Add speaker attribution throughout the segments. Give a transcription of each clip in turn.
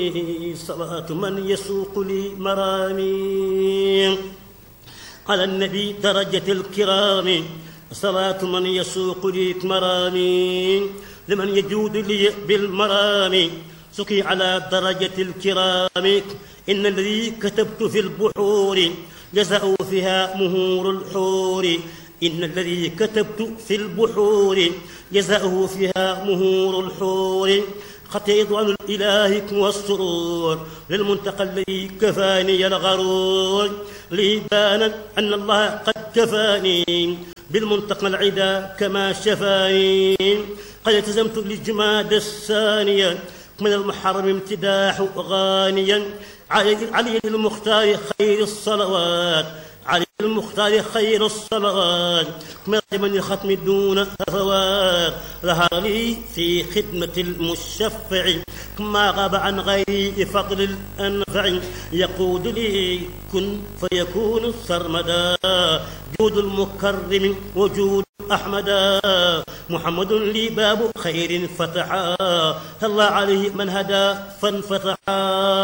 Speaker 1: صلاة من يسوق لي مرامي على النبي درجة الكرام صلاة من يسوق لي مرامي لمن يجود لي بالمرام سقي على درجة الكرام إن الذي كتبت في البحور جزاء فيها مهور الحور إن الذي كتبت في البحور جزاؤه فيها مهور الحور خطيط عن الإله والسرور للمنتقى الذي كفاني الغرور لي بان أن الله قد كفاني بالمنتقى العدا كما شفاني قد التزمت للجماد الثانية من المحرم امتداح غانيا علي, علي المختار خير الصلوات علي المختار خير الصلوات من من الختم دون هفوات ظهر لي في خدمة المشفع ما غاب عن غيري فضل الأنفع يقود لي كن فيكون سرمدا جود المكرم وجود أحمدا محمد لي باب خير فتحا الله عليه من هدى فانفتحا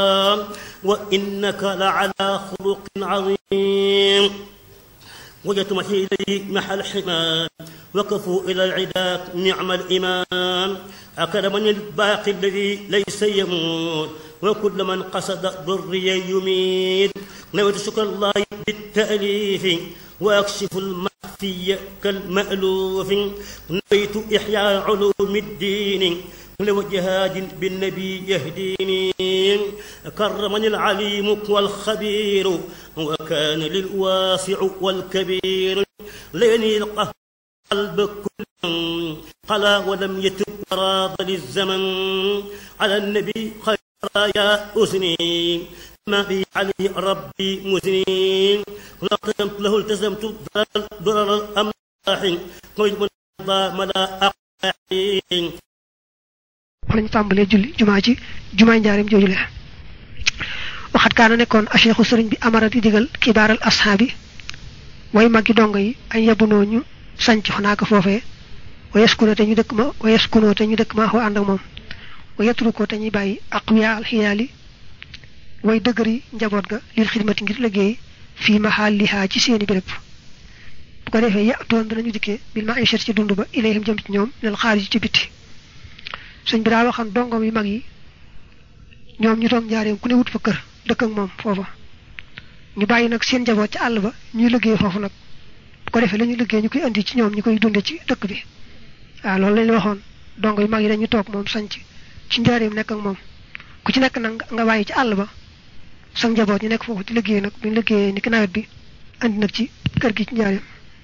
Speaker 1: وإنك لعلى خلق عظيم وجدت محي إليه محل حمام وقفوا إلى العدا نعم الإمام أكرمني الباقي الذي ليس يموت وكل من قصد ضري يميت نويت شكر الله بالتأليف وأكشف المخفي كالمألوف نويت إحياء علوم الدين لو جهاد بالنبي يهديني كرمني العليم والخبير وكان للواسع والكبير ليني القهر قلب كل قلا ولم يتب راض للزمن على النبي خير يا أسني ما بي عليه ربي مسنين لا التزمت له التزمت ضرر الأملاح قيد من ملا أقاحين
Speaker 2: lañu tàmbalee julli jumaa ji jumaay njaarim joojule waxat kaana nekkoon acheikhu sëriñ bi amara di digal kibaaral ashaabi way maggi dongo yi ay yabunoo ñu sanc xanaa ko foofee wa yaskunoo te ñu dëkk ma wa yaskunoo te ñu dëkk ma xoo ànd ak moom wa yatrukoo te ñuy bàyyi aqwiya alxiyaali way dëgëri njaboot ga lil xidmati ngir liggéey fii mahallihaa ci seeni béréb bu ko defee ya doon danañu dikkee bil ma ay ci dund ba ilayhim jëm ci ñoom lil xaarij ci bitti sëñ bi daa waxoon dongom yu mag yi ñoom ñu toog njaareem ku ne wut fa kër dëkk ak moom foofa ñu bàyyi nag seen njaboot ci àll ba ñuy liggéey foofu nag bu ko defee la ñuy liggéey ñu koy indi ci ñoom ñu koy dunde ci dëkk bi waaw loolu lañ waxoon dongo yu mag yi dañu toog moom sanc ci njaareem nekk ak moom ku ci nekk nag nga bàyyi ci àll ba sa njaboot ñu nekk foofu di liggéey nag bu ñu liggéeyee ni ki nawet bi andi nag ci kër gi ci njaareem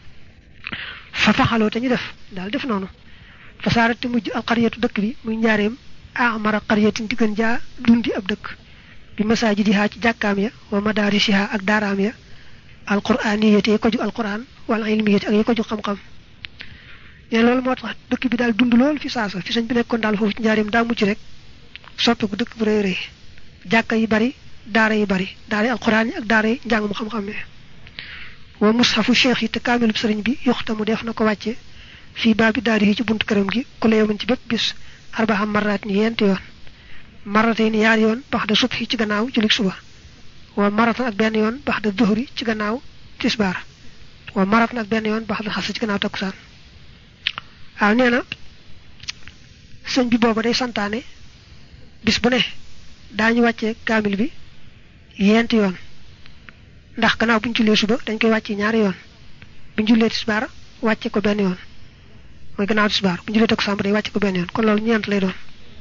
Speaker 2: fa faxaloo te ñu def daal def noonu fasaarat te mujj alxariyatu dëkk bi muy njaareem amara xariyatin di gën jaa dundi ab dëkk bi masaajidihaa ci jàkkaam ya wa madaarisihaa ak daaraam ya alquraaniyati yi ko ju alquran wala ilmiyati ak yi ko ju xam-xam ne loolu moo tax dëkk bi daal dund lool fi saasa fi sañ bi nekkoon daal foofu ci njaareem daa mucc rek soppiku dëkk bu rëy rëy jàkka yi bari daara yi bari daara yi alquran yi ak daara yi njàng mu xam-xam ne wa mushafu cheikh yi te kaamilub sëriñ bi yoxtamu def na ko wàcce fii baabi daari yi ci buntu këram gi ku la yomin ci bépp bis arbaxam maraat ni yent yoon marate ni yaar yoon bax da subhi ci gannaaw julik suba wa maratan ak benn yoon bax da duhri ci gannaaw tisbaar wa maratan ak benn yoon bax da xas ci gannaaw takkusaan waaw nee na sëñ bi booba day santaane bis bu ne daañu wàccee kaamil bi yent yoon ndax gannaaw bu ñu jullee suba dañ koy wàccee ñaari yoon bu ñu jullee tisbaar wàcce ko benn yoon mooy gannaaw tisbaar bu ñu jullee takkusaan day wàcce ko benn yoon kon loolu ñeent lay doon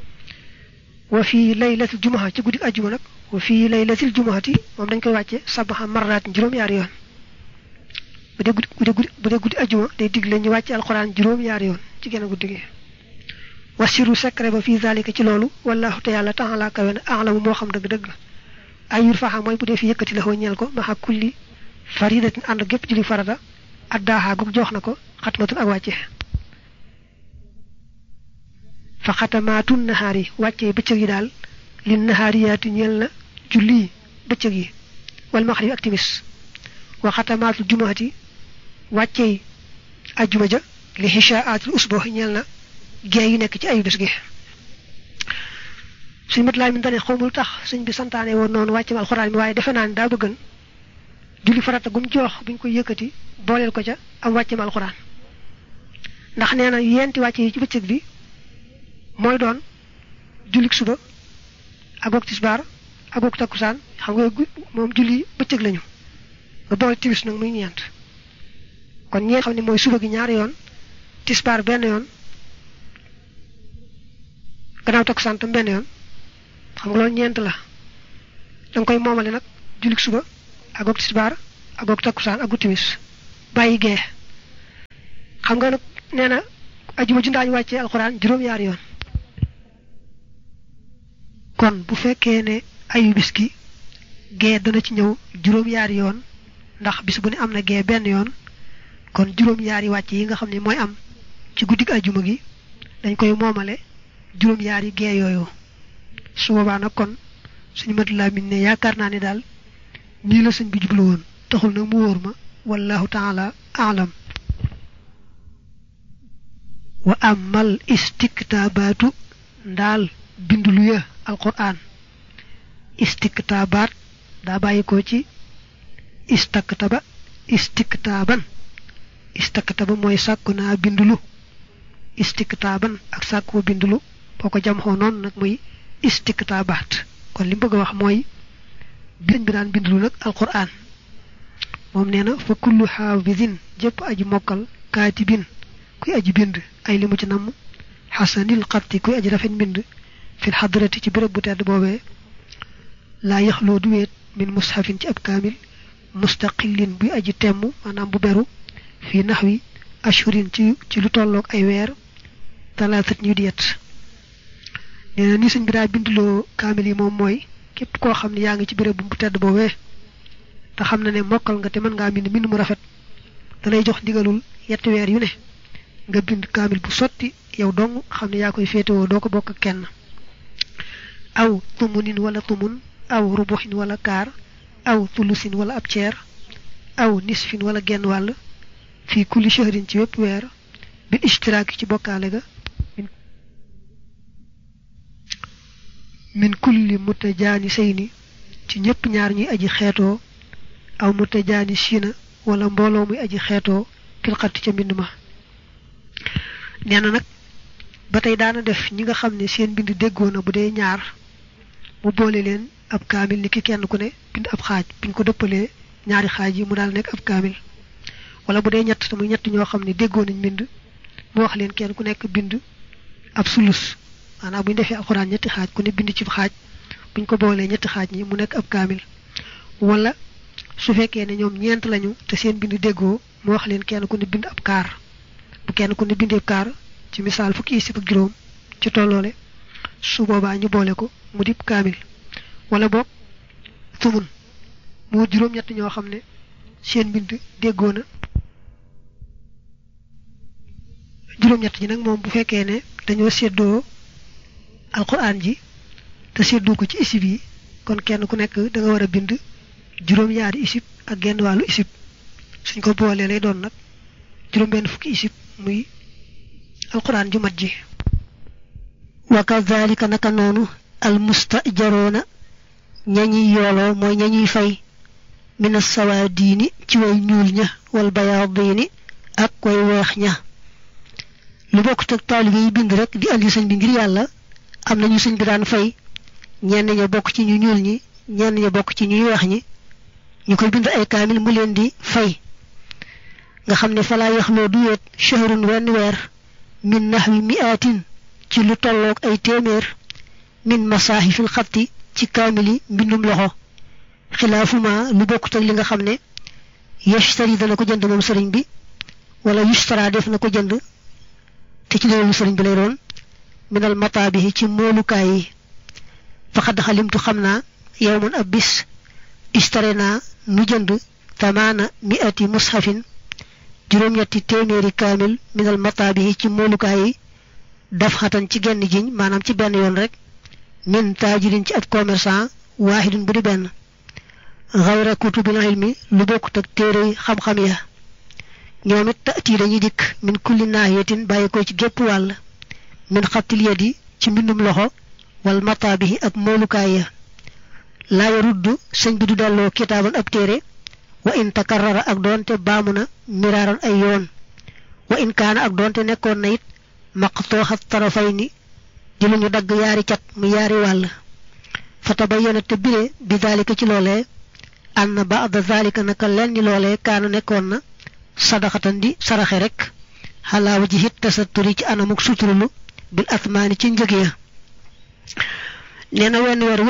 Speaker 2: wa fii laylatil jumaa ci guddi ajjuma nag wa fii laylatil jumaati moom dañ koy wàcce sabaxa marraat juróom-yaari yoon bu dee guddi bu dee guddi ajjuma day digle ñu wàcce alxuraan juróom-yaari yoon ci genn guddi gi wasiru secret ba fii zalika ci loolu wallahu te yàlla taala kawe na alamu moo xam dëgg-dëgg ay yur faxa mooy bu dee fi yëkkati la ñeel ko maxa kulli faridatin ànd gépp julli farata addaaxaa gug jox na ko xatmatun ak wàcce fa xatamaatun nahaar yi wàcce bëccëg yi daal li nahaariyaati ñeel na julli bëccëg yi wal maxrib ak timis wa xatamaatul jumaati wàcce yi ajjuma ja li xishaatul usboo ñeel na gee yi nekk ci ayu bés gi suñ mat laay mi dane xawmul tax suñ bi santaane woon noonu wàcce alxuraan mi waaye defe naa ni daa bëggan julli farata gum jox buñ ko yëkkati booleel ko ca am wàcce alxuraan ndax nee na yenti wàcce yi ci bëccëg bi mooy doon jullik suba ak wak tisbaar ak wak takkusaan xam nga moom julli bëccëg lañu nga boole tiwis nag muy ñeent kon ñeent xam ne mooy suba gi ñaari yoon tisbaar benn yoon gannaaw takkusaan tam benn yoon xam nga loolu ñeent la danga koy moomale nag jullik suba ak wak tisbaar ak wak takkusaan ak gu tiwis bàyyi gee xam nga nag nee na ajuma ju ndaañu wàccee alxuraan juróom-ñaari yoon kon bu fekkee ne ayu bis gi gee dana ci ñëw juróom-ñaari yoon ndax bis bu ne am na gee benn yoon kon juróom-ñaari wàcc yi nga xam ne mooy am ci guddig ajuma gi dañ koy moomale juróom-ñaari gee yooyu su boobaa nag kon suñu mat laa min ne yaakaar naa ne daal nii la sëñ bi jublu woon taxul nag mu wóor ma wallahu taala alam wa amal istiktaabaatu ndaal bindulu ya alquran istiktaabaat daa bàyyi ko ci istaktaba istiktaaban istaktaba mooy sàkku naa bindulu istiktaaban ak sàkku bindulu boo ko jam xoo noonu nag muy istiktaabaat kon li mu bëgg a wax mooy biñ bi daan bindulu nag alquran moom nee na fa kullu xaafidin jëpp aji mokkal kaatibin kuy aji bind ay li mu ci namm xasanil xatti kuy aji rafet mbind fil xadrati ci béréb bu tedd boobee laa yaxloo du weet min mushafin ci ab kaamil mustaqillin buy aji temm maanaam bu beru fii naxwi ashurin ci ci lu tolloog ay weer talaatat ñu diyet nee na ni sëñ bi daa bindloo kaamil yi moom mooy képp koo xam ne yaa ngi ci béréb bu tedd boobee te xam na ne mokkal nga te mën ngaa bind mbind mu rafet dalay jox ndigalul yetti weer yu ne nga bind kaamil bu sotti yow dong xam ne yaa koy féetewoo doo ko bokk ak kenn aw tumunin wala tumun aw rubuxin wala kaar aw tulusin wala ab ceer aw nisfin wala genn wàll fii kulli shahrin ci wépp weer bil ishtiraaki ci bokkaale ga min kulli mutajaani sayni ci ñëpp ñaar ñuy aji xeetoo aw mutajaani siina wala mbooloo muy aji xeetoo fil xatti ca mbind ma nee na nag ba tey daana def ñi nga xam ne seen bind déggoo na bu dee ñaar mu boole leen ab kaamil ni ki kenn ku ne bind ab xaaj buñ ko dëppalee ñaari xaaj yi mu daal nekk ab kaamil wala bu dee ñett te muy ñett ñoo xam ne déggoo nañ bind mu wax leen kenn ku nekk bind ab sulus maanaam buñ defee alxuraan ñetti xaaj ku ne bind ci xaaj buñ ko boolee ñetti xaaj ñi mu nekk ab kaamil wala su fekkee ne ñoom ñeent lañu te seen bind déggoo mu wax leen kenn ku ne bind ab kaar bu kenn ku ne bindee kaar ci misaal fukki isib ak juróom ci tolloole su boobaa ñu boole ko mu dib kaamil wala boog tumun mu juróom-ñett ñoo xam ne seen mbind déggoo na juróom-ñett ñi nag moom bu fekkee ne dañoo séddoo alquran ji te séddoo ko ci isib yi kon kenn ku nekk da nga war a bind juróom-ñaari isib ak genn wàllu isib suñ ko boolee lay doon nag juróom-benn fukki isib muy alquran ju mat ji wa kadhalika naka noonu al mustajaroona ñañuy yooloo mooy ñañuy fay min assawaadiini ci way ñuul ña wal bayaadiini ak way weex ña lu bokk teg taalibe yi bind rek di andi sëñ bi ngir yàlla am nañu sëñ bi daan fay ñenn ña bokk ci ñu ñuul ñi ñenn ña bokk ci ñuy weex ñi ñu koy bind ay kaamil mu leen di fay nga xam ne falaa yaxloo du weet shahrun wenn weer min nahwi mi'atin ci lu tolloog ay téeméer min masaahifil xatti ci kaamili mbindum loxo xilaafuma lu bokkut ak li nga xam ne yashtari dana ko jënd moom sëriñ bi wala yushtara def na ko jënd te ci loolu sëriñ bi lay doon minal mataabihi ci moolukaay yi faqad xalimtu xam naa yowman ab bis ishtare naa nu jënd tamaana mi'ati mushafin juróom-ñetti téeméeri kaamil minal mataabihi ci moolukaay yi daf xatan ci genn jiñ maanaam ci benn yoon rek min taajirin ci ab commerçant waahidun bu di benn xayra kutubil ilmi lu bokkut ak téere xam-xam ya ñoom it taati dañuy dikk min kulli naahiyatin bàyyi ko ci gépp wàll min xattil yadi ci mbindum loxo wal mataabihi ak moolukaay ya laa yaruddu sëñ bi du delloo kitaaban ab téere wa in takarrara ak doonte baamu na miraaran ay yoon wa in kaana ak doonte nekkoon na it maqtooxa tarafayni di lu ñu dagg yaari cat mu yaari wàll fa tabayyana te bire bi daalika ci loolee ann baada daalika naka lenn ni loolee kaana nekkoon na sadaxatan di saraxe rek xalaa wajhi tasatturi ci anamuk suturulu bil asmaani ci njëg ya nee na wenn weer